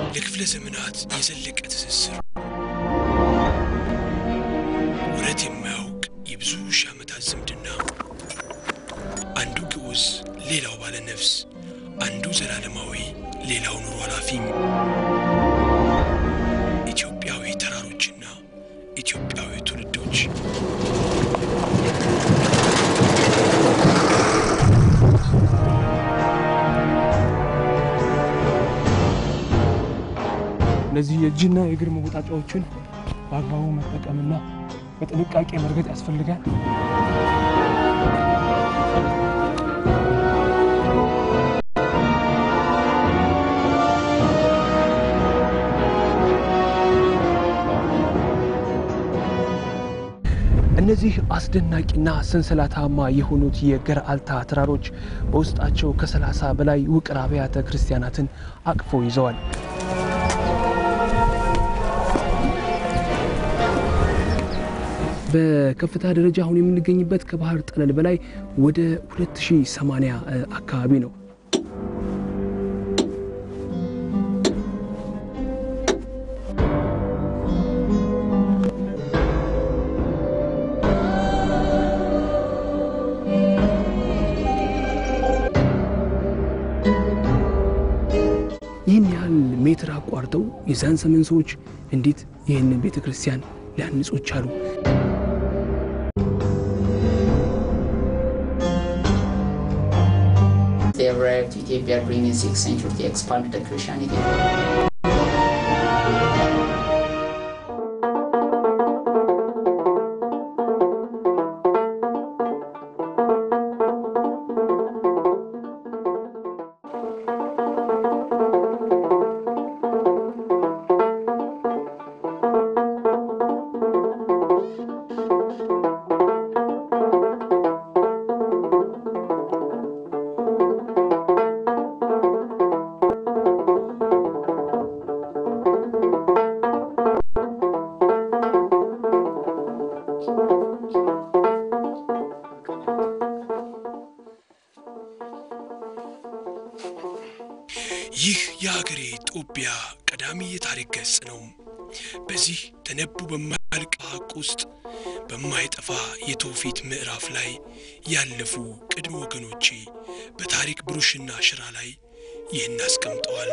ለክፍለ ዘመናት የዘለቀ ትስስር ወረት የማያውቅ የብዙ ሺህ ዓመታት ዝምድና አንዱ ግዑዝ ሌላው ባለ ነፍስ፣ አንዱ ዘላለማዊ ሌላው ኑሮ ኃላፊ ኢትዮጵያዊ ተራሮችና ኢትዮጵያዊ ትውልዶች እነዚህ የእጅና የእግር መወጣጫዎችን በአግባቡ መጠቀምና በጥንቃቄ መርገጥ ያስፈልጋል። እነዚህ አስደናቂና ሰንሰለታማ የሆኑት የገርአልታ ተራሮች በውስጣቸው ከሰላሳ በላይ ውቅር አብያተ ክርስቲያናትን አቅፈው ይዘዋል። በከፍታ ደረጃ አሁን የምንገኝበት ከባህር ጠለል በላይ ወደ 2080 አካባቢ ነው። ይህን ያህል ሜትር አቋርጠው የዛን ዘመን ሰዎች እንዴት ይህንን ቤተ ክርስቲያን ሊያንጹ ቻሉ? They arrived to Ethiopia during the 6th century to expand the Christianity. ይህ የሀገሬ ጦቢያ ቀዳሚ የታሪክ ገጽ ነው። በዚህ ተነቡ በማያልቅ ሐቅ ውስጥ በማይጠፋ የትውፊት ምዕራፍ ላይ ያለፉ ቅድመ ወገኖቼ በታሪክ ብሩሽና ሽራ ላይ ይህን አስቀምጠዋል።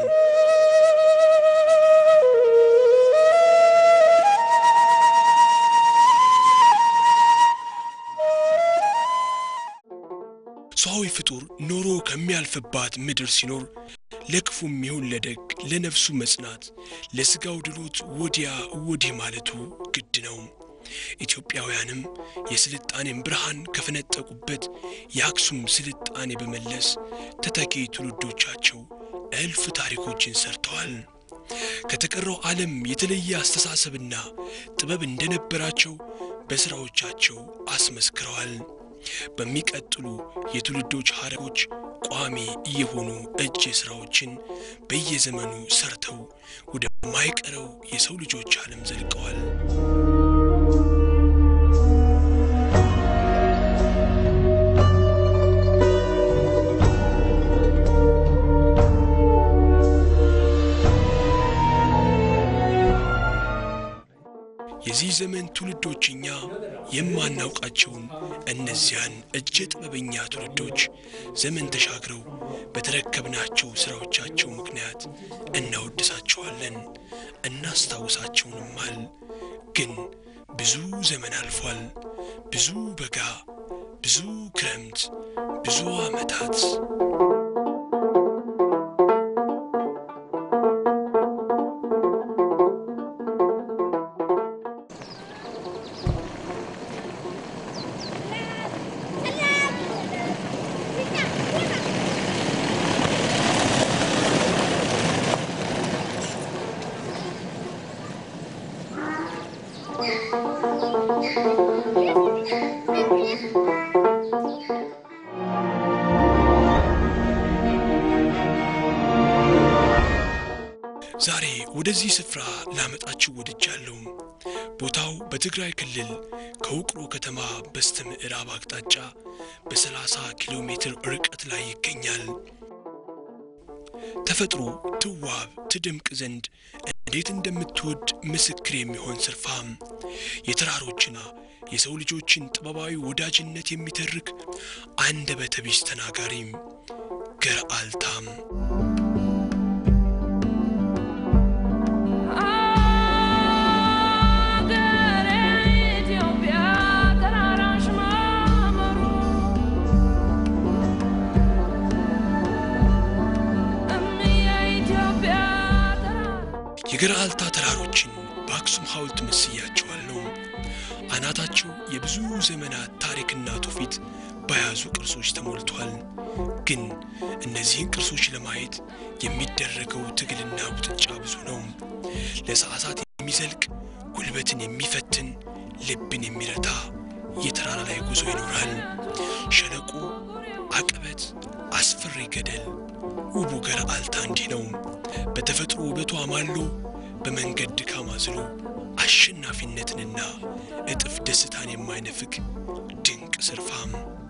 ሰዋዊ ፍጡር ኖሮ ከሚያልፍባት ምድር ሲኖር ለክፉም ይሁን ለደግ ለነፍሱ መጽናት ለሥጋው ድሎት ወዲያ ወዲህ ማለቱ ግድ ነው። ኢትዮጵያውያንም የስልጣኔን ብርሃን ከፈነጠቁበት የአክሱም ስልጣኔ በመለስ ተተኪ ትውልዶቻቸው እልፍ ታሪኮችን ሰርተዋል። ከተቀረው ዓለም የተለየ አስተሳሰብና ጥበብ እንደነበራቸው በሥራዎቻቸው አስመስክረዋል። በሚቀጥሉ የትውልዶች ሐረጎች ቋሚ የሆኑ እጅ ሥራዎችን በየዘመኑ ሰርተው ወደማይቀረው የሰው ልጆች ዓለም ዘልቀዋል። የዚህ ዘመን ትውልዶች እኛ የማናውቃቸውን እነዚያን እጀ ጥበበኛ ትውልዶች ዘመን ተሻግረው በተረከብናቸው ሥራዎቻቸው ምክንያት እናወድሳቸዋለን፣ እናስታውሳቸውንማል። ግን ብዙ ዘመን አልፏል። ብዙ በጋ፣ ብዙ ክረምት፣ ብዙ ዓመታት ዛሬ ወደዚህ ስፍራ ላመጣችሁ ወድጃለሁ። ቦታው በትግራይ ክልል ከውቅሮ ከተማ በስተ ምዕራብ አቅጣጫ በ30 ኪሎ ሜትር ርቀት ላይ ይገኛል። ተፈጥሮ ትዋብ ትደምቅ ዘንድ እንዴት እንደምትወድ ምስክር የሚሆን ስርፋም የተራሮችና የሰው ልጆችን ጥበባዊ ወዳጅነት የሚተርክ አንደበተ ቢስ ተናጋሪም ገርአልታም የገርአልታ ተራሮችን በአክሱም ሐውልት መስያቸዋለሁ። አናታቸው የብዙ ዘመናት ታሪክና ትውፊት በያዙ ቅርሶች ተሞልቷል። ግን እነዚህን ቅርሶች ለማየት የሚደረገው ትግልና ውጥጫ ብዙ ነው። ለሰዓታት የሚዘልቅ ጉልበትን የሚፈትን ልብን የሚረታ የተራራ ላይ ጉዞ ይኖራል። ሸለቆ፣ አቀበት፣ አስፈሪ ገደል። ውቡ ገርአልታ እንዲህ ነው። በተፈጥሮ ውበቱ አማሎ በመንገድ ድካም አዝሎ አሸናፊነትንና እጥፍ ደስታን የማይነፍግ ድንቅ ስርፋም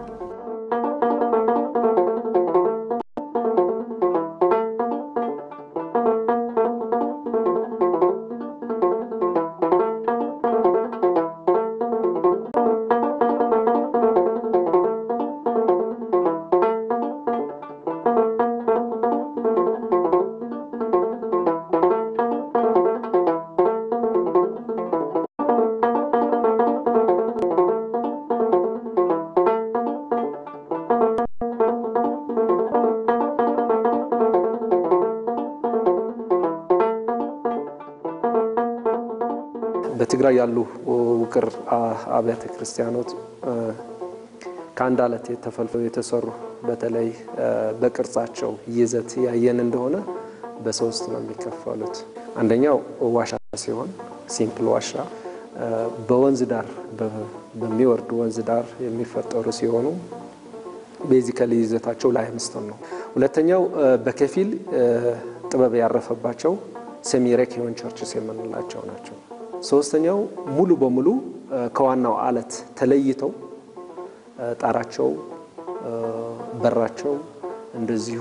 በትግራይ ያሉ ውቅር አብያተ ክርስቲያኖት ከአንድ አለት ተፈልፍለው የተሰሩ በተለይ በቅርጻቸው ይዘት ያየን እንደሆነ በሶስት ነው የሚከፈሉት። አንደኛው ዋሻ ሲሆን ሲምፕል ዋሻ በወንዝ ዳር በሚወርድ ወንዝ ዳር የሚፈጠሩ ሲሆኑ ቤዚካሊ ይዘታቸው ላይምስቶን ነው። ሁለተኛው በከፊል ጥበብ ያረፈባቸው ሴሚ ሬኪዮን ቸርችስ የምንላቸው ናቸው። ሶስተኛው ሙሉ በሙሉ ከዋናው አለት ተለይተው ጣራቸው፣ በራቸው እንደዚሁ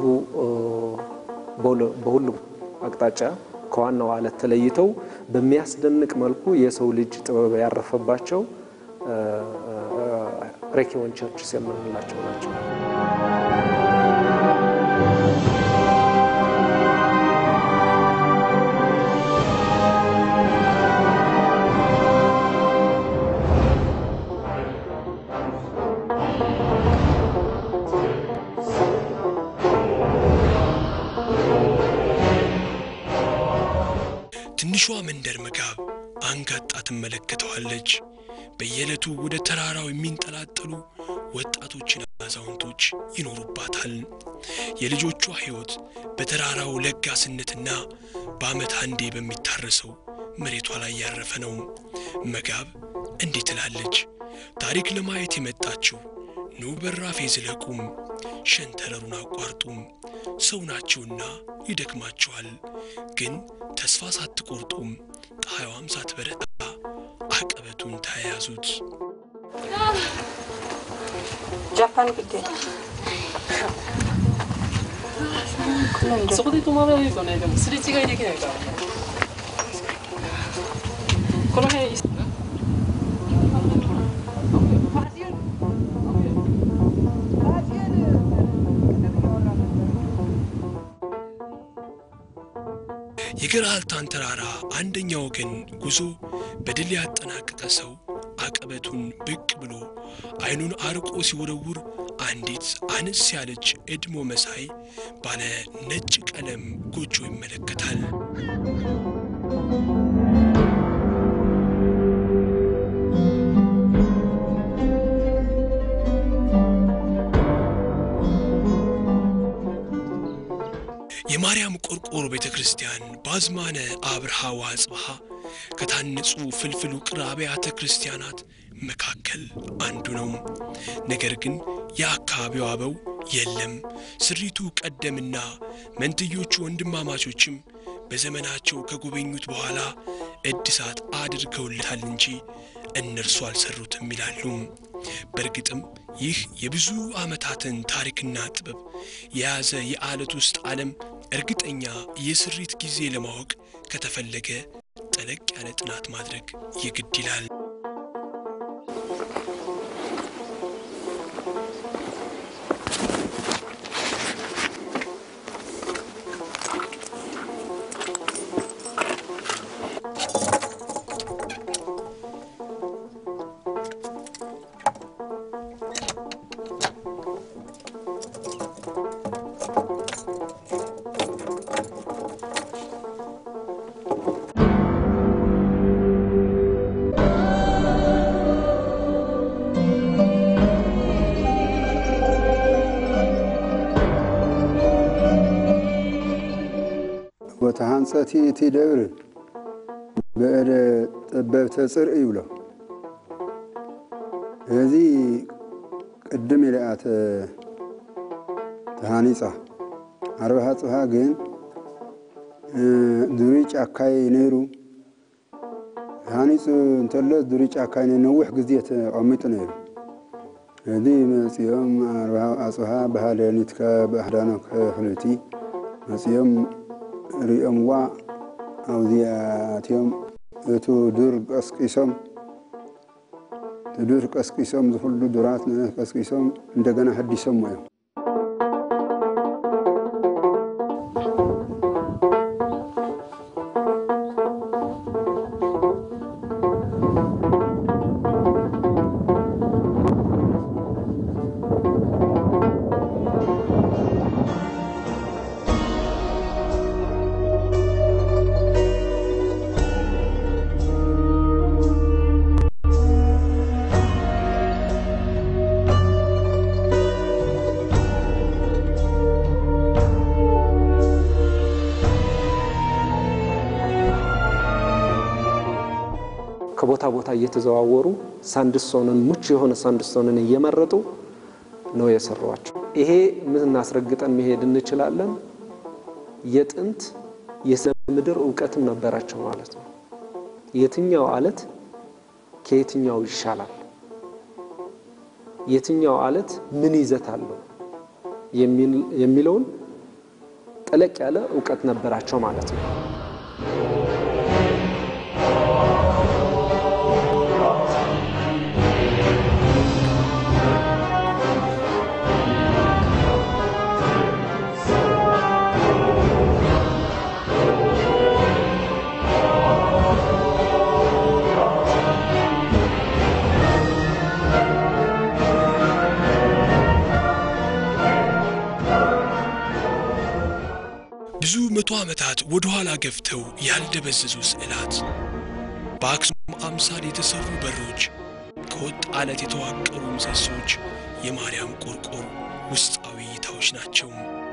በሁሉም አቅጣጫ ከዋናው አለት ተለይተው በሚያስደንቅ መልኩ የሰው ልጅ ጥበብ ያረፈባቸው ሬኪዮን ቸርችስ የምንላቸው ናቸው። ትንሿ መንደር መጋብ አንጋጣ ትመለከተዋለች። በየዕለቱ ወደ ተራራው የሚንጠላጠሉ ወጣቶችና አዛውንቶች ይኖሩባታል። የልጆቿ ሕይወት በተራራው ለጋስነትና በዓመት አንዴ በሚታረሰው መሬቷ ላይ ያረፈ ነው። መጋብ እንዲህ ትላለች። ታሪክ ለማየት የመጣችው ኑ በራፌ ዝለቁም፣ ሸንተረሩን አቋርጡም። ሰው ናችሁና ይደክማችኋል፣ ግን ተስፋ ሳትቆርጡም ፀሐይዋም ሳትበረታ አቀበቱን ተያያዙት። 자판 그때 そこで止まらないとね、でもすれ違いできないからね。この辺、 የገርአልታን ተራራ አንደኛ ወገን ጉዞ በድል ያጠናቀቀ ሰው አቀበቱን ብቅ ብሎ ዓይኑን አርቆ ሲወረውር አንዲት አነስ ያለች እድሞ መሳይ ባለ ነጭ ቀለም ጎጆ ይመለከታል። የማርያም ቆርቆሮ ቤተ ክርስቲያን በአዝማነ አብርሃ ወአጽብሃ ከታነጹ ፍልፍል ውቅር አብያተ ክርስቲያናት መካከል አንዱ ነው። ነገር ግን የአካባቢው አበው የለም፣ ስሪቱ ቀደምና መንትዮቹ ወንድማማቾችም በዘመናቸው ከጎበኙት በኋላ እድሳት አድርገውለታል እንጂ እነርሱ አልሰሩትም ይላሉ። በእርግጥም ይህ የብዙ ዓመታትን ታሪክና ጥበብ የያዘ የዓለት ውስጥ ዓለም እርግጠኛ የስሪት ጊዜ ለማወቅ ከተፈለገ ጠለቅ ያለ ጥናት ማድረግ የግድ ይላል። ወተሃንፀቲ እቲ ደብር ብእደ ጠበብተ ጽርእ ይብሎ እዚ ቅድም ኢለኣ ተሃኒፃ ዓርባሃ ፅብሃ ግን ዱሪ ጫካይ ነይሩ ሃኒፁ እንተሎ ዱሪ ጫካይ ነይሩ ነዊሕ ግዜ ተቐሚጡ ነይሩ እዚ መፂኦም ዓርባሃ ኣፅብሃ ባህደኒትከ ብኣህዳኖ ክሕልቲ መፂኦም ሪኦምዋ ኣብዚኣትዮም እቱ ዱር ቀስቂሶም ዱር ቀስቂሶም ዝኩሉ ዱራት ቀስቂሶም እንደገና ሕዲሶም እዮም ከቦታ ቦታ እየተዘዋወሩ ሳንድስቶንን ምቹ የሆነ ሳንድስቶንን እየመረጡ ነው የሰሯቸው። ይሄ ምን እናስረግጠን መሄድ እንችላለን? የጥንት የስነ ምድር እውቀትም ነበራቸው ማለት ነው። የትኛው አለት ከየትኛው ይሻላል፣ የትኛው አለት ምን ይዘት አለው የሚለውን ጠለቅ ያለ እውቀት ነበራቸው ማለት ነው። ብዙ መቶ ዓመታት ወደ ኋላ ገፍተው ያልደበዘዙ ስዕላት፣ በአክሱም አምሳል የተሰሩ በሮች፣ ከወጥ አለት የተዋቀሩ ምሰሶች የማርያም ቆርቆር ውስጣዊ እይታዎች ናቸው።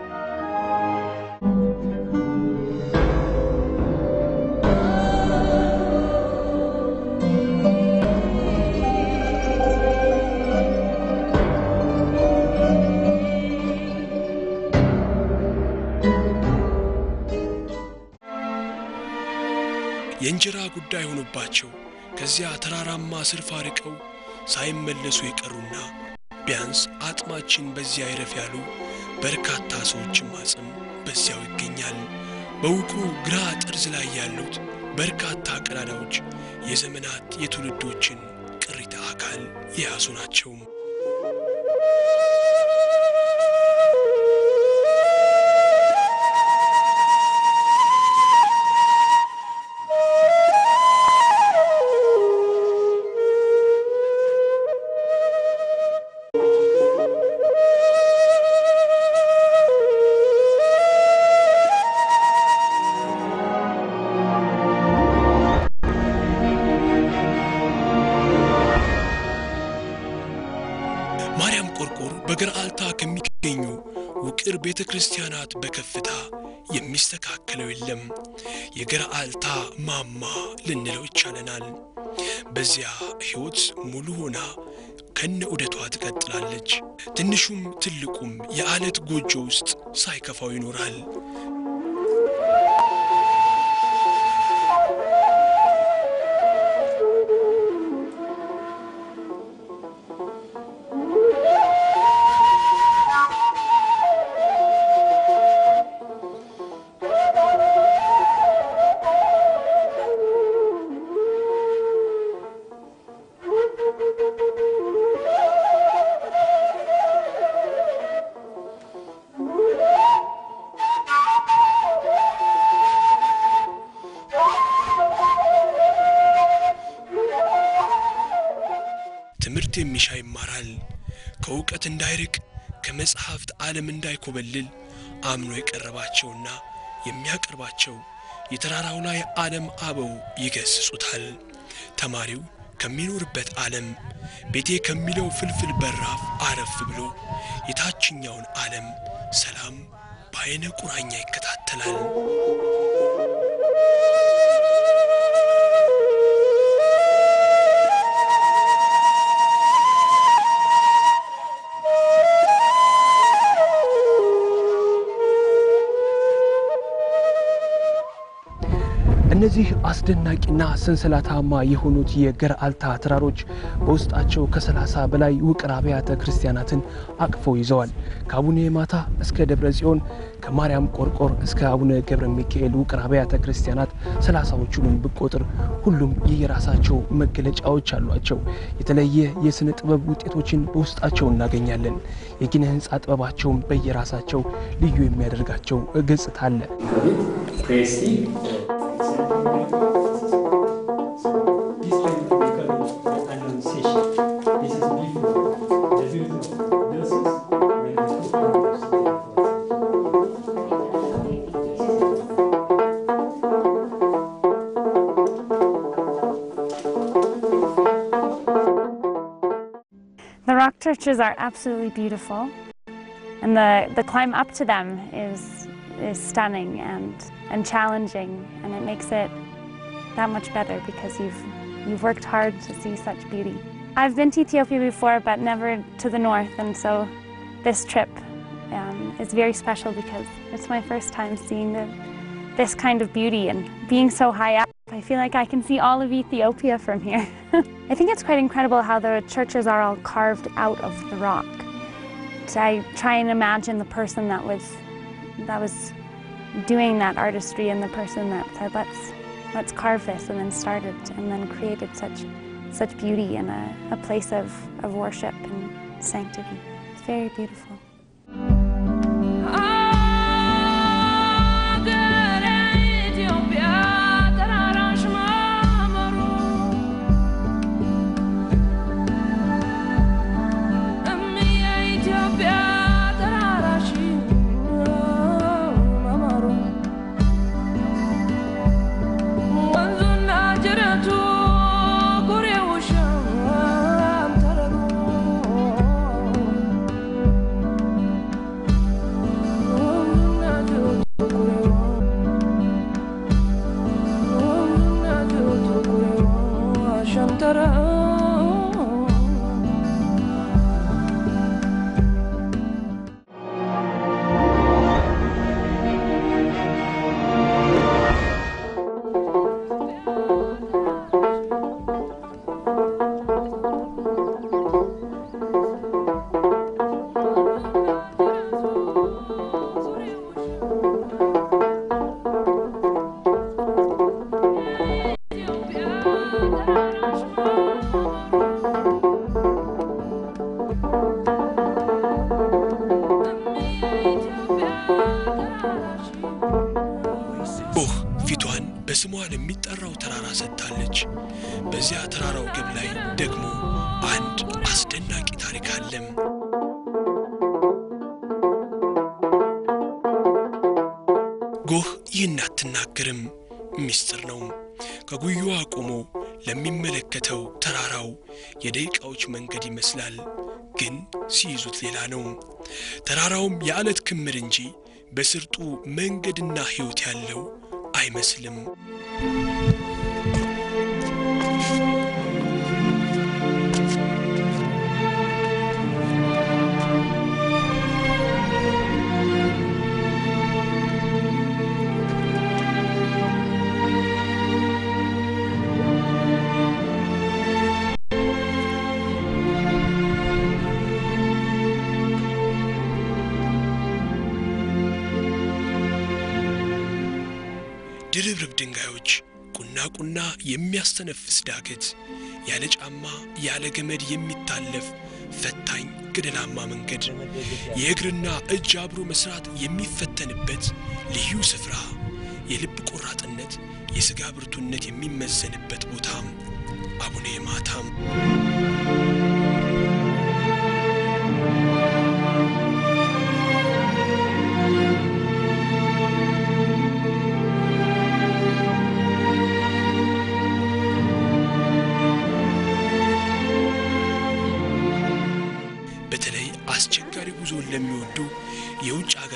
የእንጀራ ጉዳይ ሆኖባቸው ከዚያ ተራራማ ስርፋ ርቀው ሳይመለሱ የቀሩና ቢያንስ አጥማችን በዚያ ይረፍ ያሉ በርካታ ሰዎችም አጽም በዚያው ይገኛል። በውቅሩ ግራ ጠርዝ ላይ ያሉት በርካታ ቀዳዳዎች የዘመናት የትውልዶችን ቅሪተ አካል የያዙ ናቸው። ማርያም ቆርቆር በገርአልታ ከሚገኙ ውቅር ቤተ ክርስቲያናት በከፍታ የሚስተካከለው የለም። የገርአልታ ማማ ልንለው ይቻለናል። በዚያ ሕይወት ሙሉ ሆና ከነ ዑደቷ ትቀጥላለች። ትንሹም ትልቁም የዓለት ጎጆ ውስጥ ሳይከፋው ይኖራል። ትምህርት የሚሻ ይማራል። ከእውቀት እንዳይርቅ ከመጽሐፍት ዓለም እንዳይኮበልል አምኖ የቀረባቸውና የሚያቀርባቸው የተራራው ላይ ዓለም አበው ይገስጹታል። ተማሪው ከሚኖርበት ዓለም ቤቴ ከሚለው ፍልፍል በራፍ አረፍ ብሎ የታችኛውን ዓለም ሰላም በዐይነ ቁራኛ ይከታተላል። እነዚህ አስደናቂና ሰንሰለታማ የሆኑት የገርአልታ ተራሮች በውስጣቸው ከሰላሳ በላይ ውቅር አብያተ ክርስቲያናትን አቅፈው ይዘዋል። ከአቡነ ማታ እስከ ደብረ ጽዮን፣ ከማርያም ቆርቆር እስከ አቡነ ገብረ ሚካኤል ውቅር አብያተ ክርስቲያናት ሰላሳዎቹንም ብቆጥር ሁሉም የየራሳቸው መገለጫዎች አሏቸው። የተለየ የሥነ ጥበብ ውጤቶችን በውስጣቸው እናገኛለን። የኪነ ሕንፃ ጥበባቸውን በየራሳቸው ልዩ የሚያደርጋቸው ገጽታ አለ። The rock churches are absolutely beautiful, and the, the climb up to them is, is stunning and, and challenging, and it makes it that much better because you've, you've worked hard to see such beauty. I've been to Ethiopia before, but never to the north, and so this trip um, is very special because it's my first time seeing the, this kind of beauty and being so high up. I feel like I can see all of Ethiopia from here. I think it's quite incredible how the churches are all carved out of the rock. So I try and imagine the person that was that was doing that artistry and the person that said let's let's carve this and then started and then created such such beauty and a, a place of, of worship and sanctity. It's very beautiful. ጎህ ፊቷን በስሟ ለሚጠራው ተራራ ሰጥታለች። በዚያ ተራራው ግብ ላይ ደግሞ አንድ አስደናቂ ታሪክ አለም። ጎህ ይህን አትናገርም፣ ምስጢር ነው። ከጉያዋ ቆሞ ለሚመለከተው ተራራው የደቂቃዎች መንገድ ይመስላል፣ ግን ሲይዙት ሌላ ነው። ተራራውም የዓለት ክምር እንጂ በስርጡ መንገድና ሕይወት ያለው አይመስልም። ድርብርብ ድንጋዮች፣ ቁና ቁና የሚያስተነፍስ ዳገት፣ ያለ ጫማ ያለ ገመድ የሚታለፍ ፈታኝ ገደላማ መንገድ፣ የእግርና እጅ አብሮ መስራት የሚፈተንበት ልዩ ስፍራ፣ የልብ ቆራጥነት፣ የሥጋ ብርቱነት የሚመዘንበት ቦታ አቡነ ማታም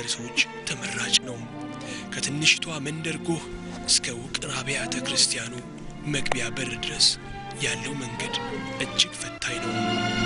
ሰዎች ተመራጭ ነው። ከትንሽቷ መንደር ጎህ እስከ ውቅር አብያተ ክርስቲያኑ መግቢያ በር ድረስ ያለው መንገድ እጅግ ፈታኝ ነው።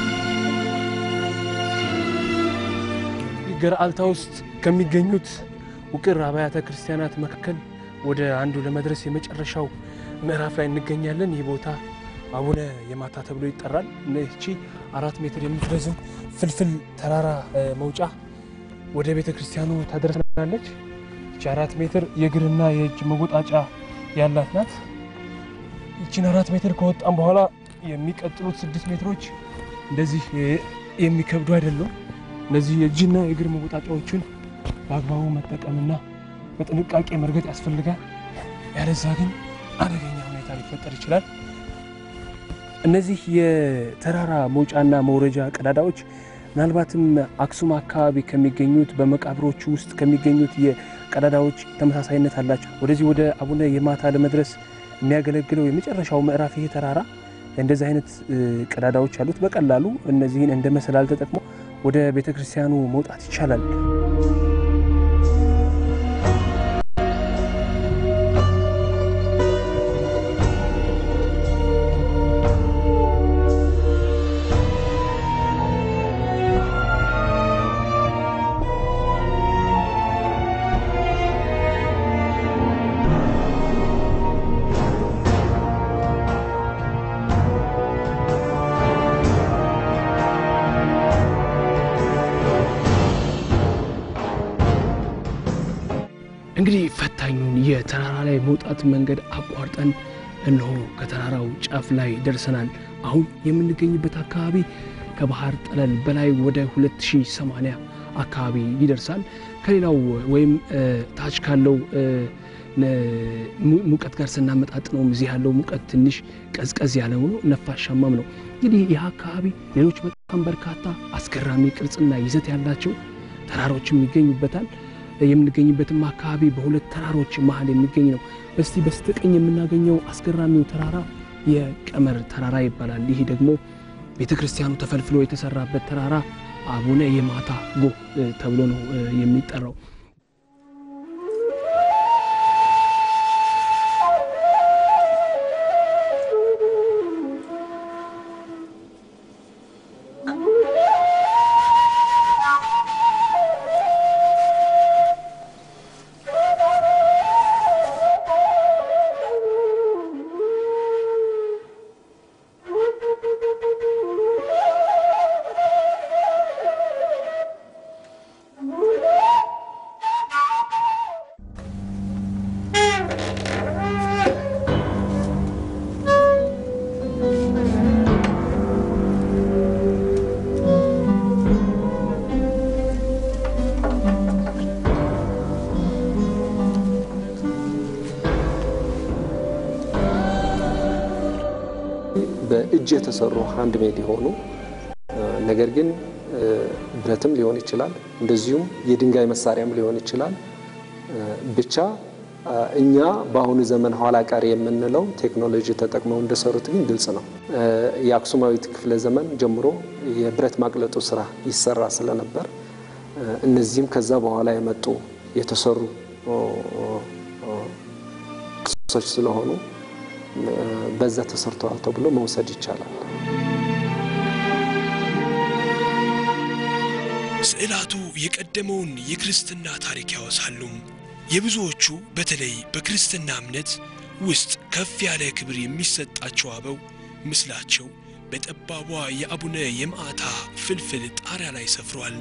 ገርአልታ ውስጥ ከሚገኙት ውቅር አብያተ ክርስቲያናት መካከል ወደ አንዱ ለመድረስ የመጨረሻው ምዕራፍ ላይ እንገኛለን። ይህ ቦታ አቡነ የማታ ተብሎ ይጠራል። እቺ አራት ሜትር የምትረዝም ፍልፍል ተራራ መውጫ ወደ ቤተ ክርስቲያኑ ታደርሰናለች። እቺ አራት ሜትር የእግርና የእጅ መወጣጫ ያላት ናት። ይቺን አራት ሜትር ከወጣም በኋላ የሚቀጥሉት ስድስት ሜትሮች እንደዚህ የሚከብዱ አይደሉም። እነዚህ የእጅና የእግር መወጣጫዎችን በአግባቡ መጠቀምና በጥንቃቄ መርገጥ ያስፈልጋል። ያለዛ ግን አደገኛ ሁኔታ ሊፈጠር ይችላል። እነዚህ የተራራ መውጫና መውረጃ ቀዳዳዎች ምናልባትም አክሱም አካባቢ ከሚገኙት በመቃብሮቹ ውስጥ ከሚገኙት የቀዳዳዎች ተመሳሳይነት አላቸው። ወደዚህ ወደ አቡነ የማታ ለመድረስ የሚያገለግለው የመጨረሻው ምዕራፍ ይሄ ተራራ እንደዚህ አይነት ቀዳዳዎች አሉት። በቀላሉ እነዚህን እንደ መሰላል ተጠቅሞ ወደ ቤተ ክርስቲያኑ መውጣት ይቻላል። እንግዲህ ፈታኙን የተራራ ላይ መውጣት መንገድ አቋርጠን እነሆ ከተራራው ጫፍ ላይ ደርሰናል። አሁን የምንገኝበት አካባቢ ከባህር ጠለል በላይ ወደ 2080 አካባቢ ይደርሳል። ከሌላው ወይም ታች ካለው ሙቀት ጋር ስናመጣጥነውም እዚህ ያለው ሙቀት ትንሽ ቀዝቀዝ ያለ ሆኖ ነፋሻማም ነው። እንግዲህ ይህ አካባቢ ሌሎች በጣም በርካታ አስገራሚ ቅርጽና ይዘት ያላቸው ተራሮችም ይገኙበታል። የምንገኝበትም አካባቢ በሁለት ተራሮች መሀል የሚገኝ ነው። በስቲ በስተቀኝ የምናገኘው አስገራሚው ተራራ የቀመር ተራራ ይባላል። ይህ ደግሞ ቤተ ክርስቲያኑ ተፈልፍሎ የተሰራበት ተራራ አቡነ የማታ ጎህ ተብሎ ነው የሚጠራው። በእጅ የተሰሩ ሃንድ ሜድ የሆኑ ነገር ግን ብረትም ሊሆን ይችላል፣ እንደዚሁም የድንጋይ መሳሪያም ሊሆን ይችላል። ብቻ እኛ በአሁኑ ዘመን ኋላ ቀር የምንለው ቴክኖሎጂ ተጠቅመው እንደሰሩት ግን ግልጽ ነው። የአክሱማዊት ክፍለ ዘመን ጀምሮ የብረት ማቅለጡ ስራ ይሰራ ስለነበር እነዚህም ከዛ በኋላ የመጡ የተሰሩ ቅርሶች ስለሆኑ በዛ ተሰርተዋል ተብሎ መውሰድ ይቻላል። ስዕላቱ የቀደመውን የክርስትና ታሪክ ያወሳሉ። የብዙዎቹ በተለይ በክርስትና እምነት ውስጥ ከፍ ያለ ክብር የሚሰጣቸው አበው ምስላቸው በጠባቧ የአቡነ የማዕታ ፍልፍል ጣሪያ ላይ ሰፍሯል።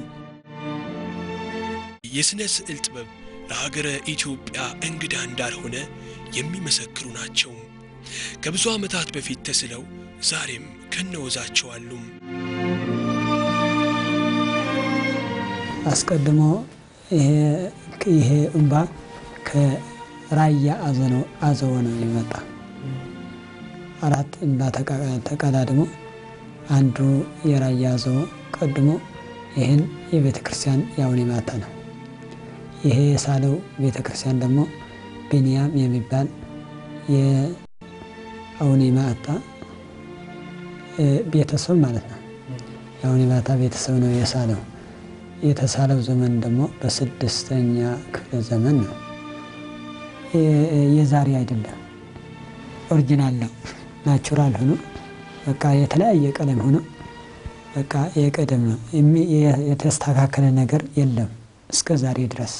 የሥነ ስዕል ጥበብ ለሀገረ ኢትዮጵያ እንግዳ እንዳልሆነ የሚመሰክሩ ናቸው። ከብዙ ዓመታት በፊት ተስለው ዛሬም ከነወዛቸው አሉ። አስቀድሞ ይሄ እምባ ከራያ አዘቦ ነው የመጣ። አራት እምባ ተቀዳድሞ አንዱ የራያ አዘቦ ቀድሞ ይህን የቤተ ክርስቲያን የአቡነ ማታ ነው። ይሄ የሳለው ቤተ ክርስቲያን ደግሞ ቢንያም የሚባል የአቡነ ማታ ቤተሰብ ማለት ነው። የአቡነ ማታ ቤተሰብ ነው የሳለው። የተሳለው ዘመን ደግሞ በስድስተኛ ክፍለ ዘመን ነው። የዛሬ አይደለም፣ ኦሪጂናል ነው። ናቹራል ሆኖ በቃ የተለያየ ቀለም ሆኖ በቃ የቀደም ነው። የተስተካከለ ነገር የለም እስከ ዛሬ ድረስ።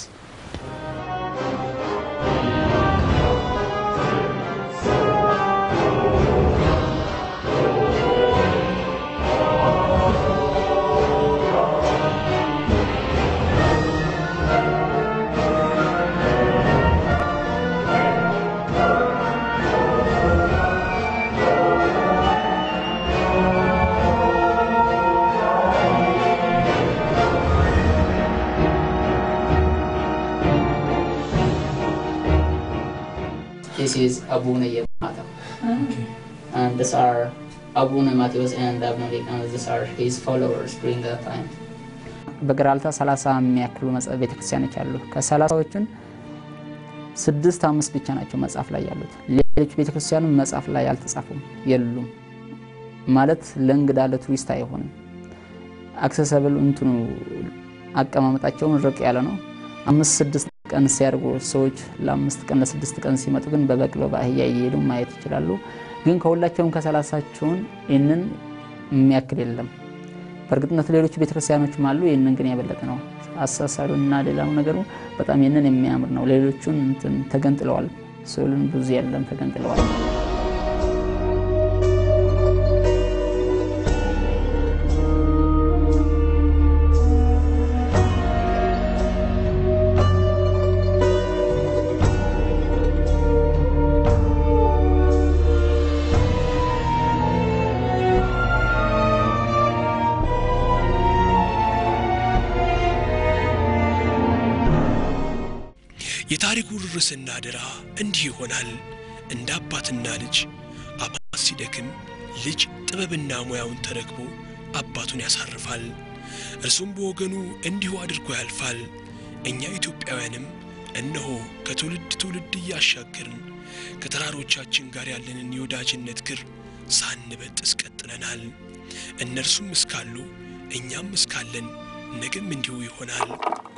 This is Abuna Yamata. And these are Abuna Matheus and Abuna and these are his followers during that time. በገራልታ 30 የሚያክሉ ቤተክርስቲያኖች አሉ። ከሰላሳዎቹን ስድስት አምስት ብቻ ናቸው መጽሐፍ ላይ ያሉት። ሌሎች ቤተክርስቲያኑ መጽሐፍ ላይ አልተጻፉም፣ የሉም ማለት ለእንግዳ ለቱሪስት አይሆንም። አክሰሰብል እንትኑ አቀማመጣቸውን ርቅ ያለ ነው። አምስት ስድስት ቀን ሲያደርጉ ሰዎች ለአምስት ቀን ለስድስት ቀን ሲመጡ ግን በበቅሎ በአህያ እየሄዱ ማየት ይችላሉ። ግን ከሁላቸውም ከሰላሳቸውን ይህንን የሚያክል የለም። በእርግጥነት ሌሎች ቤተክርስቲያኖችም አሉ። ይህንን ግን የበለጠ ነው። አሳሳሉ እና ሌላው ነገሩ በጣም ይህንን የሚያምር ነው። ሌሎቹን እንትን ተገንጥለዋል። ስዕሉን ብዙ የለም፣ ተገንጥለዋል። የታሪኩ ርዕስና አደራ እንዲህ ይሆናል። እንደ አባትና ልጅ አባት ሲደክም ልጅ ጥበብና ሙያውን ተረክቦ አባቱን ያሳርፋል። እርሱም በወገኑ እንዲሁ አድርጎ ያልፋል። እኛ ኢትዮጵያውያንም እነሆ ከትውልድ ትውልድ እያሻገርን ከተራሮቻችን ጋር ያለንን የወዳጅነት ክር ሳንበጥስ ቀጥለናል። እነርሱም እስካሉ እኛም እስካለን ነገም እንዲሁ ይሆናል።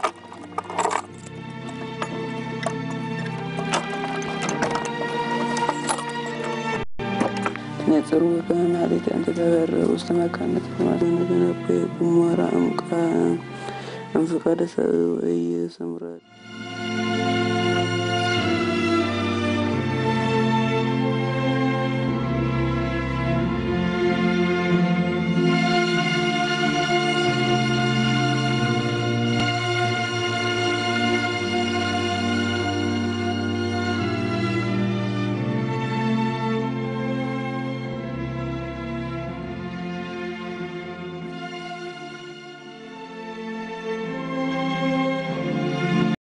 ነጽሩ ከናሊት አንተ ተበረ ውስጥ መካነት ማዘነ ገነብ ጉሞራ እምቃ እንፍቀደ ሰብ ወይ ስምረት